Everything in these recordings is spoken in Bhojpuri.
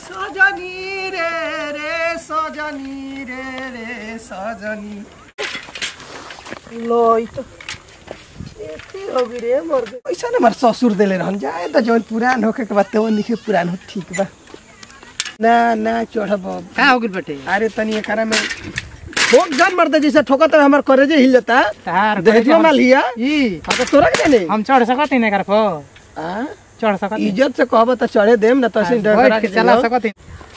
सजनी रे रे सजनी रे रे सजनी लो ई तो एते हो गई रे मर गई पैसा न हमार ससुर देले रहन जाए त जौन पुरान होके के बाद तो निखे पुरान हो ठीक बा ना ना चढ़ब का हो गइल बाटे अरे तनी एकरा में ठोक जान मरते जैसे ठोका तो हमार करेजे हिल जाता तार देखियो माल हिया ई हाँ तो तोरा के जाने हम चढ़ सकत ही नहीं कर पो हाँ? चढ़ सकत ही। इज्जत से कहब त चढ़े देम न तसे डर बैठ के चला सकत ही।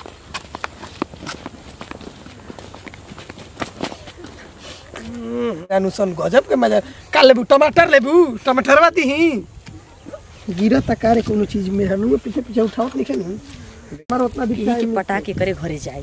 अनुसन गजब के मजा का लेबू टमाटर लेबू टमाटरवा दीही गिरा तकारे कोनो चीज में हनु पीछे पीछे उठावत लिखे नु हमार उतना भी के पटा के करे घरे जाए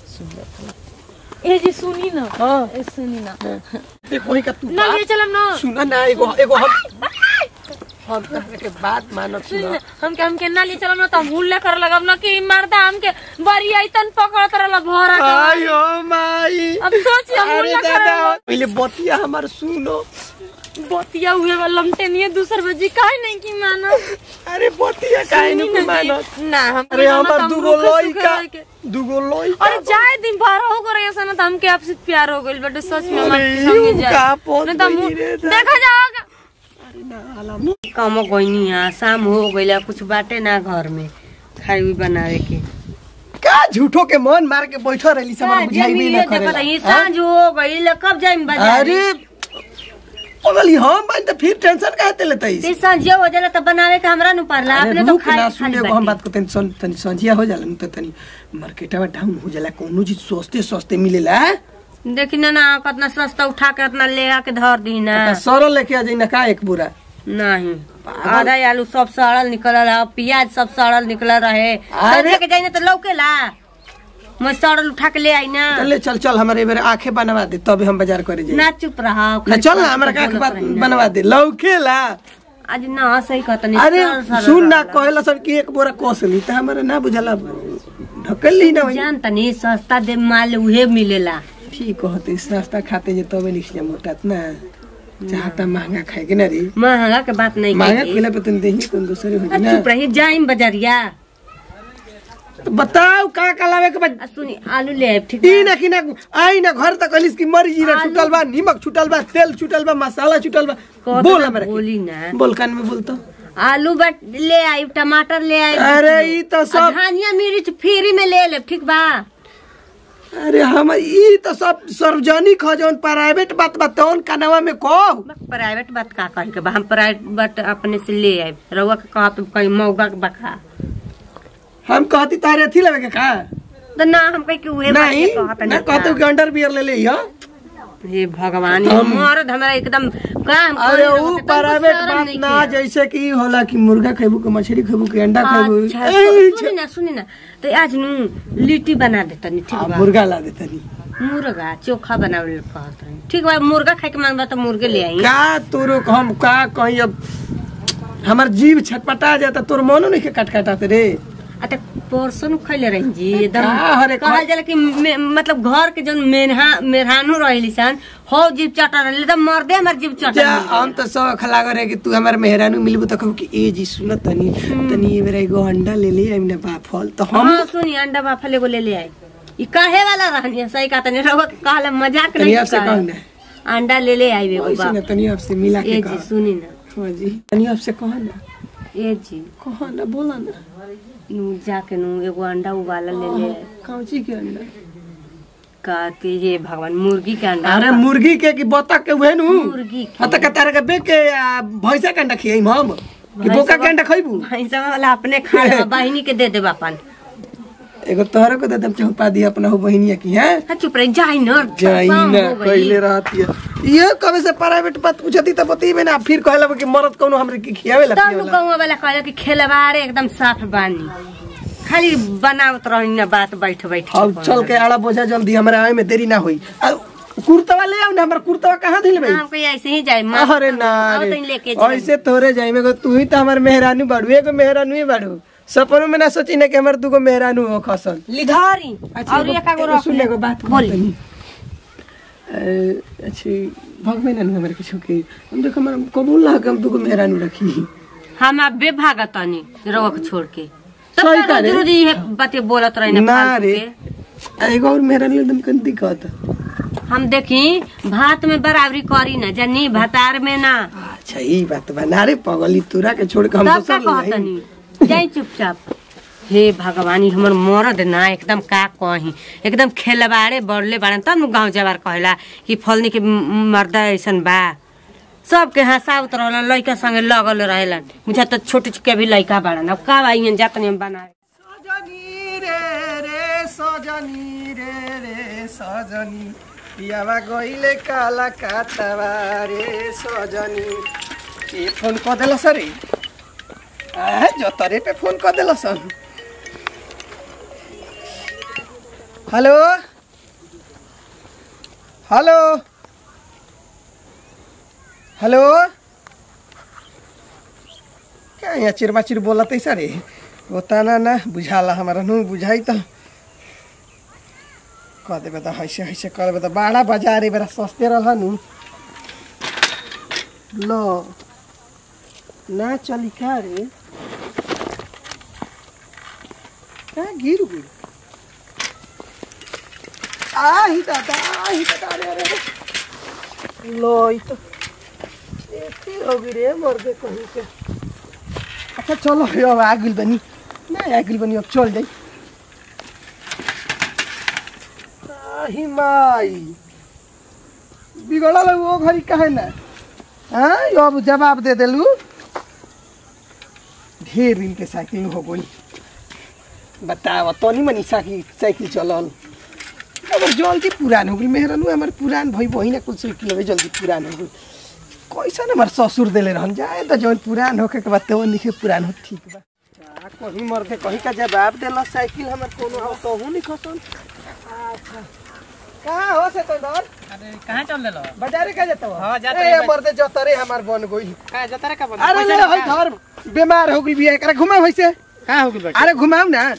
ए जी सुनी न हां ए सुनी न देखो ही का तू ना ले चलम न सुना ना एगो एगो हम हम कहले के बात मानत सुनी सुना न हमके हमके ना ले चलम न त हम हुल्ले कर लगम न कि मर्दा हमके बरी आइतन पकड़त रहल भरा के आयो माई अब सोच हम अरे हुल्ले दादा कर पहले बतिया हमार सुनो बतिया हुए वाला लमटे नहीं दूसर बजी काहे नहीं की मानो अरे बतिया काहे नु के मानत ना हम अरे हमार दुगो लइका दुगो लइका अरे जाए दिन भर हो करे ऐसा ना त हमके आपसे प्यार हो गइल बटे सच में हम अरे आपके संगे यू जाए का पोत नहीं त हम बनी रे दादा। देखा जाओगा अरे ना आलम कम गईनी है शाम हो गइला कुछ बाटे ना घर में खाई हुई बनावे के का झूठो के मन मार के बैठो रहली सब हमरा बुझाई भी ना करेला ये सांझ हो गइल कब जाइम बाजार अरे पगली हम बन त फिर टेंशन काहे ते लेतई ते सांझ हो जाला त बनावे के हमरा नु पारला अरे अपने तो रुक ना खाई सुन एगो हम बात को तनी सुन तनी संजिया हो जाला न त तनी मार्केटवा डाउन हो जाला कोनो चीज सस्ते सस्ते मिलेला देखी ना ना कितना सस्ता उठा के इतना ले आके धर दी ना त सरल लेके आ जाई ना का एक बुरा नहीं आधा आलू सब सड़ल निकलल है प्याज सब सड़ल निकलल रहे अरे- सब्जी के जाइने तो लौकेला मैं सड़ल उठा के ले आई ना चल चल चल हमारे बेर आंखें बनवा दे तब हम बाजार करे जाई ना चुप रहा ना चल ना हमरा का आंख बनवा दे लौकेला आज ना सही कहतनी अरे सुन ना कहेला सर कि एक बोरा कोसली त हमरा ना बुझला ढकल ली ना वही जान तनी सस्ता दे माल उहे मिलेला ठीक होते सस्ता खाते जे तबे निकल मोटात ना चाहता महंगा खाए के ना रे महंगा के बात नहीं महंगा कही खिला पे तुम देही तुम दूसरे हो आ, ना चुप रही जाइम बजरिया तो बताओ का का लावे के बाद आ, सुनी आलू ले आइब ठीक ई बा? ना कि ना आई ना घर तक कलिस की मरी जीरा आलू- छुटल बा नमक छुटल बा तेल छुटल बा मसाला छुटल बा कहत बोल ना हमरा बोली ना बोल कान में बोल तो आलू बट ले आई टमाटर ले आई अरे ई तो सब धनिया मिर्च फ्री में ले ले ठीक बा अरे हम ई तो सब सार्वजनिक हो जौन प्राइवेट बात बा तौन कानवा में कहो प्राइवेट बात का कहे के बा हम प्राइवेट अपने से ले आए रउआ के कहा तो कहीं मौगा के बखा हम कहती तारे अथी लेवे के का तो ना हम कहीं के उहे बात नहीं के कहत ना कहते कि अंडर बियर ले ले हो हे भगवान ये मर्द हमरा एकदम काम अरे ऊ प्राइवेट बात ना जैसे कि ई होला कि मुर्गा खेबू के मछली खेबू के अंडा खेबू अच्छा ए, सुनी ना सुनी ना तो आज नु लिट्टी बना देता नी ठीक आ, बा मुर्गा ला देतनी मुर्गा चोखा बनावे कहत रही ठीक बा मुर्गा खाए के मांगबा तो मुर्गे ले आई का तोरो हम का कहीं अब हमार जीव छटपटा जाता तोर मनो नहीं के कट कटाते रे आ त परसों खैले रही जी एकदम का हरे खा- कहल जाला कि मे, मतलब घर के जौन मेनहा मेहरानू रहेली सन हो जीव चटा रहले त मर्दे हमर जीव चटा जा हम तो सब खला करे कि तू हमार मेहरानू मिलबू तो कहू कि ए जी सुन तनी तनी ए मेरा एगो अंडा ले ले आइम ना बा फल तो हम हाँ सुनी अंडा बाफल एगो ले ले आई ई काहे वाला रहनी है? सही का तनी रहुआ के कहले मजाक तनी नहीं आपसे कहू ना अंडा ले ले आई एगो ऐसे बा ना तनी आपसे मिला के ए कह जी सुनी ना हाँ जी तनी आपसे कह ना ए जी कह ना बोला ना नु जाके नु एगो अंडा उबाला ले ले आई। कौची के अंडा का के ये भगवान मुर्गी के अंडा अरे मुर्गी के कि बतख के उहे नु मुर्गी के हाँ तो कतार के बेच के आ, भैंसा के अंडा खियाई हम कि बोका के अंडा खइबू भैंसा वाला अपने खा ले बहिनी के दे देबा अपन एगो तोहरे को दे दम चौपा दिया अपना हो बहिनिया की हैं हाँ चुप रही जाई न जाई शाम ना हो गई। कइले रहती है ये कबे से प्राइवेट बात पूछती त बतेबे ना फिर कहला कि मरद कोनो हमरे की खियावे ला तब पियावे ला। गाँव वाला कहले कि खेलवारे एकदम साफ बानी खाली बनावत रही ना बात बैठ बैठ अब चल के आड़ा बोझा जल्दी हमरा आए में देरी ना होई आ, कुर्तवा ले आओ ना हमर कुर्तवा कहाँ दिल भाई हमको ऐसे ही जाए माँ अरे ना आओ रे। तनी लेके जाए ऐसे तोरे जाई में तू ही तो हमर मेहरानू बाड़ू एगो मेहरानू ही बाड़ू सपनों में ना सोची ना कि हमर दूगो मेहरानू हो खसन लिधारी और एक आगो रख सुन एगो बात बोली। बोली अच्छी भगवे ना हमरे कुछ के हम देखो हमर कबूल ना हम दूगो मेहरानू रखी हम अब बेभागा तनी रोक छोड़ के तब सही का का रोज रे रोज ये बातें बोलत रही ना रे एगो और मेरा लिए एकदम कन दिक्कत हम देखी भात में बराबरी करी ना जानी भातार में ना अच्छा ई बात बा ना रे पगली तोरा के छोड़ के हम तब का दोसर ले जाई। कहतनी जाई चुपचाप हे भगवानी हमर मरद ना एकदम का कही एकदम खेलबाड़े बढ़ले बाड़न तब न गाँव जवार कहेला कि फलनी के म- मर्द ऐसन बा सबके हंसावत रहलन लइका संगे लगल रहेलन मुझे तो छोटे के भी लइका बाड़न अब का बाई जातनी हम बनाए सजनी रे रे सजनी रे रे सजनी पियावा गइले काला कातवा रे सजनी ए फोन क देल सरे आ जतरे पे फोन क देल सन हेलो हेलो हेलो क्या यहाँ चिरबाचिर बोलत है सरे होता ना ना बुझाला हमारा नु बुझाई त कह देबे त हैसे हैसे कर देबे त बाड़ा बाजार बेरा सस्ते रहल नु लो ना चली का रे का गिर गिर आही दादा आही दादा रे रे रे। लो ई तो एती होगी रे मर दे कहीं के अच्छा चलो अब आ गइल बनी ना आ गइल बनी अब चल जाई आही माई बिगड़ल वो घरी काहे ना हाँ यो अब जवाब दे देलू ढेर दिन के साइकिल हो गई बताओ तनी मनी साइकिल साइकिल चलल अब जल्दी पुरान हो गई मेहरनु हमार पुरान भई बही ना कुल साइकिल में जल्दी पुरान हो गई कैसा हमार ससुर देले रहन जाए त जौन पुरान होके के बाद तो निखे पुरान हो ठीक बा का कहीं मर्दे कहीं का जवाब देला साइकिल हमर कोनो हो तो नहीं खसन अच्छा कहाँ हो से तो डर अरे कहाँ चल देलो बाजारे का जाता हो हाँ, जात ए रही बा- मर्दे जतरे हमार बन गई का जतरा का बन अरे ले हई घर बीमार हो गई बिया एकरा घुमाओ वैसे का हो गइल बेटे अरे घुमाओ ना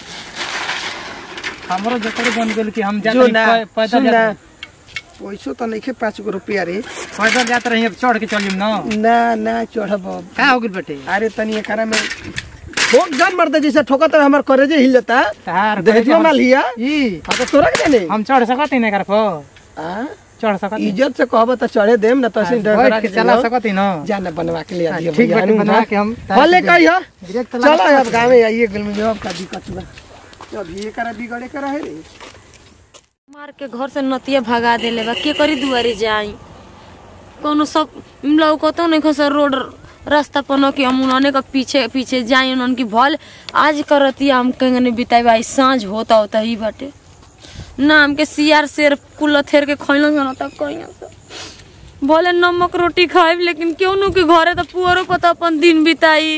हमरो जतरे बन गेल कि हम जात जो रही ना पै- पैदल सुन जात ना रही। पैसो तो नहीं खे पाँच गो रुपया रे पैदल जात रही अब चढ़ के चलिम न ना ना चढ़ब का हो गइल बेटे अरे तनी एकरा में ठोक जान मर्दे जैसे ठोका तो हमार करेजे हिल जाता तार देखियो माल हिया ई हाँ तो तोरा के जाने हम चढ़ सकत ही नहीं कर पो हाँ? चढ़ सकत ही। इज्जत से कहब तो चढ़े देम ना तो ऐसे डर बैठ के चला सकत ही न जाना बनवा के ले आदियो ठीक बेटे बनवा के हम भले कही हो डायरेक्ट चलो अब गाँव में आइए गल में जवाब का दिक्कत बा अब ये करा बिगड़े करा है रे मार के घर से नतिया भगा देले बा के करी दुआरे जाई कोनो सब लौकतो नहीं खसर रोड रास्ता पनो कि हम उन्होंने का पीछे पीछे जाई उन्होंने की भल आज करती हम कहीं बिताई भाई सांझ होता होता ही बाटे ना हमके सियार शेर कुल थेर के खैलो जाना तक कहीं से भले नमक रोटी खाइब लेकिन क्यों नु के घरे तो पुअरो को तो अपन दिन बिताई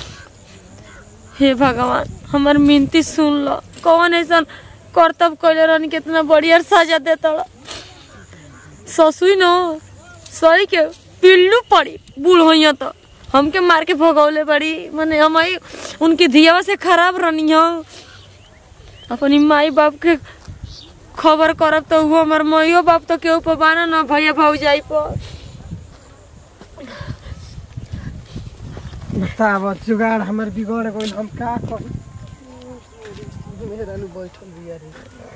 हे भगवान हमार मिनती सुन लो कौन ऐसा कर्तव्य कैले रहनी कितना बढ़िया सजा देता ससुई न सही के पिल्लू पड़ी बूढ़ होइया तो हमके मार के भगौले बड़ी माने हमारी उनकी धियावा से खराब रहनी हो अपनी माई बाप के खबर करब तो वो हमार माइयो बाप तो केहू पर बाना ना भैया भौजाई पर बताब जुगाड़ हमर बिगड़ गइल हम का कही मेरा नु बैठल बिया रे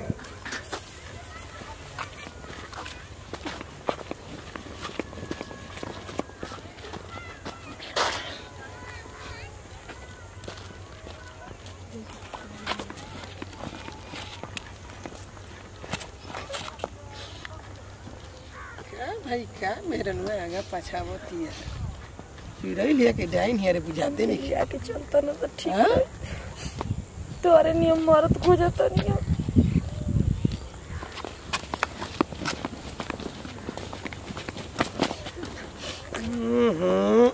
का भाई का मेरे नु आगा पछावती है चिड़ै लिया के डाइन हियर बुझाते नहीं क्या के चलता ना तो ठीक हाँ? तोरे नियम मरत खोजता नियम हम्म।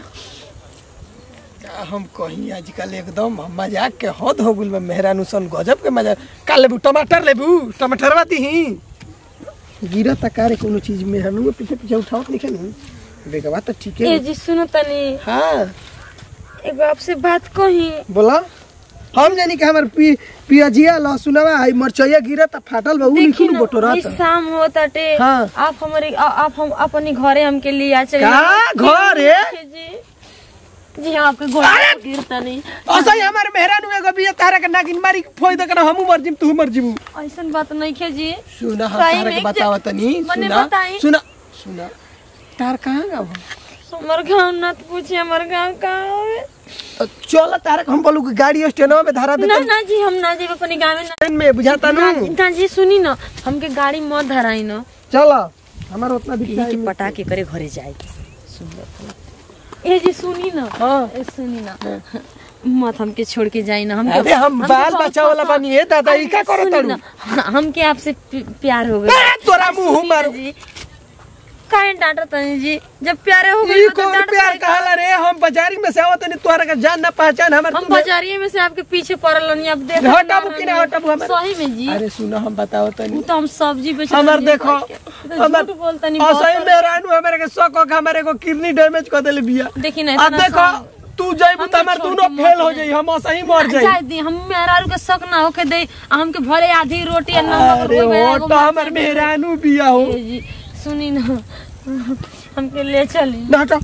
का हम कहीं आजकल एकदम मजाक के हद हो गइल बा मेहरानू सन गजब के मजाक का लेबू टमाटर लेबू टमाटर बाती ही गिरा तकारे कोनो चीज मेहरानू के पीछे पीछे उठावत नहीं नु बेगवा तो ठीक ए है जी सुनो तनी हाँ एगो आपसे बात कही बोला हम जानी कि हमर पी पियाजिया लहसुनवा है मरचैया गिरा त फाटल बा उ देखी लिखू ना, बटोरा ई शाम हो ताटे हाँ। आप हमारे आ- आप हम अपने घरे हमके लिए आ चलिए का घर है? जी जी हम आपके गोड़ अरे! गिरता नहीं असै हमारे मेहरानू एगो बिया तारा के नागिन मारी फोई दे कर हमू मर जिम तू मर जिम ऐसन बात नहीं खे जी सुना हम सही तारा में के एक बतावा तनी मने सुना बताई। सुना सुना तार कहाँ गाँव हमार गाँव ना तो पूछिए हमार गाँव कहाँ है तो चल तारा के हम बोलू कि गाड़ी स्टेनो में धरा दे ना ना जी हम ना जेब अपने गाँव में ना ट्रेन में बुझाता ना नु ना जी सुनी ना हमके गाड़ी मत धराई ना चल हमारा उतना दिखता है पटा के करे घरे जाए ए जी सुनी ना हाँ ए, सुनी ना मत हमके छोड़ के जाई ना हमके अरे हम बाल बच्चा वाला बनी है दादा ई का करो सुनी तड़ू ना, हमके आपसे प्य- प्यार हो गया ए, तोरा मुंह मारो जी काहे डांटा तनी जी जब प्यारे हो गए ई तो कौन डांट प्यार पड़ेगा। कहला रे हम बाजारी में से आवत नहीं तोरा का जान ना पहचान हमर हम बाजारिये में से आपके पीछे पड़ल नहीं अब देख हटाबू कि ना हटाबू हमर सही में जी अरे सुनो हम बताओ तनी वो तो हम सब्जी बेच हमर देखो हमर बोलता नहीं असही मेहरानू हमरे के शौक हो के हमरे को किडनी डैमेज कर देले बिया देखी ना अब इतना देखो सब- तू जइबू त हमर छोड़ दोनों के फेल मत हो जाई। जाई हम असही मर जाई जाए दी हम मेहरारू के शक ना होके दे आ हमके भले आधी रोटी या नमक अरे रोटी में हो एगो तो मार हमर मेहरानू बिया हो ए जी सुनी ना हमके ले चली ना हटा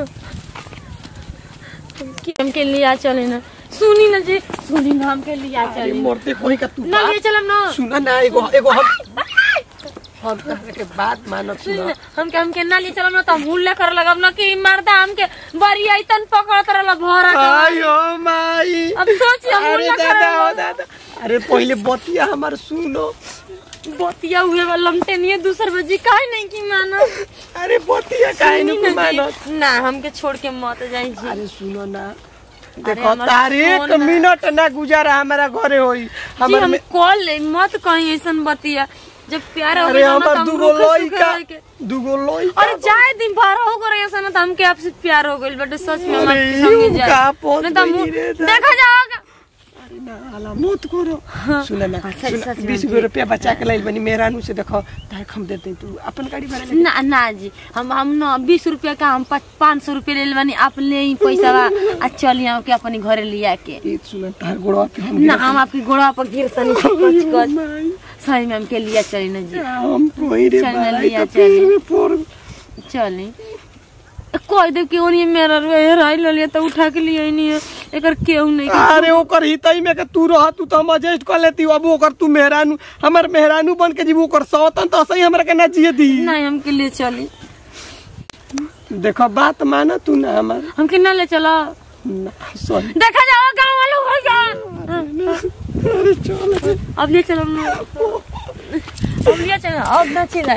हमके लिया चले ना सुनी ना जी सुनी ना हमके लिया अरे चली मरते कोई का तू ना ले चलम ना सुना ना एगो एगो हम हम कहले के बात मानत सुनी सुना ना, हमके हमके ना ले चलम ना तो हम हुल्ले कर लगम ना कि मर्दा हमके बड़ी ऐतन पकड़त रहला भरा के आयो माई अब सोची हम अरे हुल्ला दादा हो कर दादा अरे पहले बतिया हमर सुनो बतिया हुए वाला लमटे नहीं है दूसर बजी काहे नहीं की मानो अरे बतिया काहे सुनी न ना जी, मानत ना हमके छोड़ के मत जाई जी अरे सुनो ना देखो हमर तार एक फोन ना- मिनट ना गुजारा हमारा घरे होई जी हमर हम में कॉल ले मत कहीं ऐसन बतिया जब प्यार हो अरे गया ना तो हमर हम दुगो रुके सुखे लइका रह के दुगो लइका अरे जाए दिन भर हो गए ऐसा ना तो हमके आपसे प्यार हो गइल बटे सच में हम अरे आपके संगे यूं जाए का पहुंच नहीं तो हम- गई रे दादा। देखा जाओगा अरे ना आला मत करो सुन ना अच्छा, सुन, सच में बीस गो रुपया बचा के लाइल बनी मेहरानू से देखो तार हम देते तू अपन गाड़ी भाड़ा ले ना ना जी हम हम ना बीस रुपया का हम पाँच सौ रुपया ले बानी आप ले ही पैसा बा आ चली आओ के अपने घरे लिया के ई सुन तार गोड़वा पे हम ना हम आपके गोड़ा पर गिर तनी कच कच माई, सही में हमके लिया चली ना जी हम कोई रे चल ना भाई लिया तो पेड़ चल। में पड़ चली कह दे क्यों नहीं मेरा हेराई ले लिया तो उठा के लिए नहीं है एकर केहू नहीं अरे ओकर हितई में के तू रह तू तो हम एडजस्ट कर लेती अब ओकर तू मेहरानू हमर मेहरानू बन के जीव ओकर सौतन तो सही हमरा के ना जिए दी नहीं हमके ले चली देखो बात माना तू ना हमार हमके ना ले चला ना सॉरी देखा जाओ गाँव वालों हो जा अरे चल अब ले चलो हम लोग। अब ले चलो अब ना चिल्लाई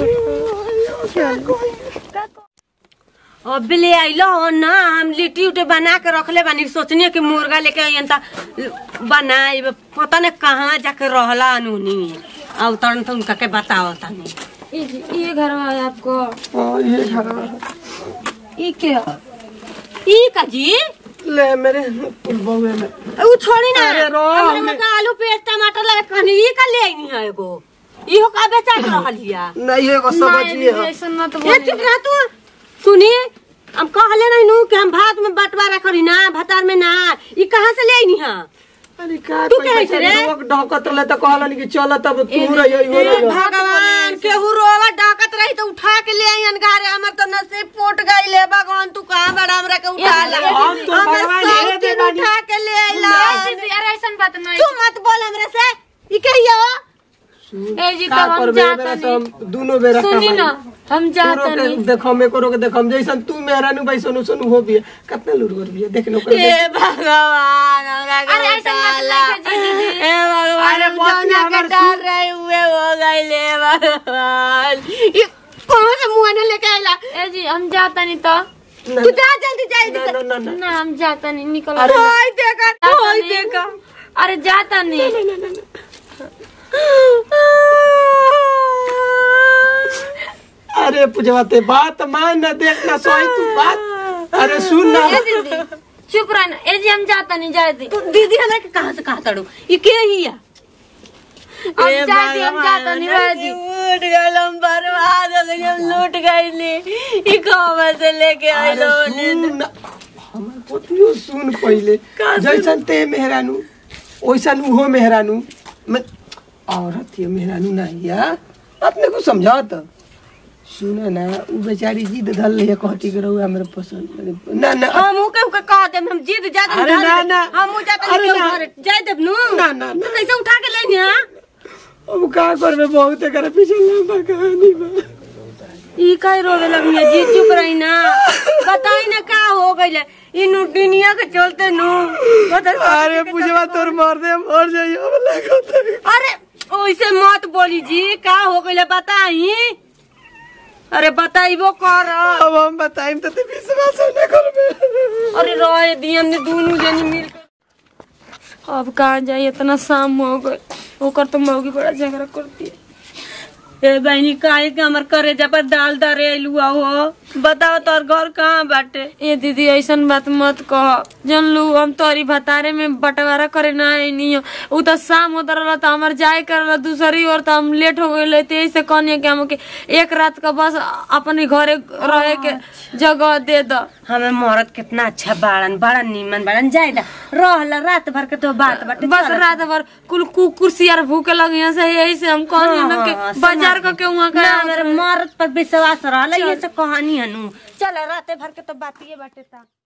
अब ले आइलो हो ना हम लिट्टी उट्टी बना के रखले बानी सोचनी कि मुर्गा लेके आइयन त बनाई पता नहीं कहाँ जाके रहला अनूनी अब तन तुम के बताओ तनी ये जी, ये घर है आपको हां ये घर ये क्या ई का जी ले मेरे बहुए में उ छोड़ी ना अरे रो, हमरे हमें- में का आलू प्याज टमाटर लगा कहनी ई का ले आइनी है एगो इहो का बेचा के रहल हिया नहीं एगो सब्जी है ऐसा ना तो ए चुप रह तू सुनी हम कहले नहीं नु कि हम भात में बंटवारा करी ना भातार में ना ई कहाँ से ले आइनी है अरे का तू कोई कहे पैसा रे? लोग ढकत रहे तो कहलन कि चल तब तू रही हो ए रही भगवान केहू रोवा डाकत रही तो उठा के ले आइयन घरे हमर तो नसीब फूट गई ले भगवान तू कहाँ बड़ा हमरा के उठा ला हम तो हमर भगवान सब हे दे चीज बानी। उठा के ले आइला अरे ऐसा बात नहीं तू मत बोल हमरे से ई कहियो ए जी का तब हम करबे जाता मेरे से नहीं हम दोनों बेरा सुनी ना हम जाता तोरो नहीं के देखो मैं करो के देखो हम जैसन तू मेहरानू भाई सोनू सोनू हो भी कितना लुरगर भी है देख लो कर ए भगवान हमरा के अरे ऐसा मत उठा ला। नहीं कीजिए दीदी। ए भगवान अरे हम पति जौना के हमर डर रहे हुए हो गए ले भगवान ये कौन से मुंह ने लेके आइला ए जी हम जाता नहीं तो तू जा जल्दी जा ना ना ना ना ना हम जाता नहीं निकलो अरे ना। होय देखा जाता होय नहीं। देखा अरे जाता नहीं अरे पूजवाते बात मान ना देख ना सोई तू बात अरे सुन ना ए दीदी चुप रहना ए जी हम जाता नहीं जाए दी तू दीदी हमरा के कहां से कहा तड़ू ये के हिया अब जा दी हम जाता नहीं रह दी लूट गए हम बर्बाद हो गए हम लूट गए ले ये कहां से लेके अरे आइलो सुन ना हमर पोतियो सुन पहिले जैसन ते मेहरानू ओइसन उहो मेहरानू मैं औरत ये मेहरानू नहीं या अपने को समझात सुन ना उ बेचारी जिद धल रही है कहती के रहुआ हमरा पसंद करे। ना ना हम ऊ के कह देम हम जीत जात अरे ना, ना। हम ऊ जात अरे के ना। घर जाय देब नु ना, ना, ना। तो कैसे उठा के ले नी अब का करबे बहुत एकरा पीछे लंबा कहानी बा ई काहे रोवे लगनी है? जी चुप रही ना बताई ना का हो गइले ई नु दुनिया के चलते नु बता अरे पूछवा तोर मार दे मर जाइयो अब लागत है। अरे ओइसे मत बोली जी का हो गइले बताई अरे बताइबो कर अब हम बताइम तो ते विश्वास न करबे अरे रहे दियन ने दोनों जनी मिल के अब कहाँ जाए इतना शाम हो गए ओकर तो मौगी बड़ा झगड़ा करती है ए बहनी काहे के हमर करे जब दाल दरे लुआ हो बताओ तोर घर कहाँ बाटे ए दीदी ऐसन बात मत कह जन लू हम तोरी भतारे में बंटवारा करे ना नहीं हो उ तो शाम होता रहला तो हमार जाए कर दूसरी और तो हम लेट हो गए ते ऐसे कहनी कि हमके एक रात का बस अपने घरे रहे के जगह दे द हमें मरद कितना अच्छा बाड़न बड़ा नीमन बाड़न जायदा रहला रात भर के तो बात बाटे बस रात भर कुल कु- कुर्सी यार भूखे लगे यहाँ से यही से हम कहनी ना कि बाजार का के वहाँ ना का मेरे मरद पर विश्वास रहला ये सब कहानी हनु चल रात भर के तो बातिए बाटे ता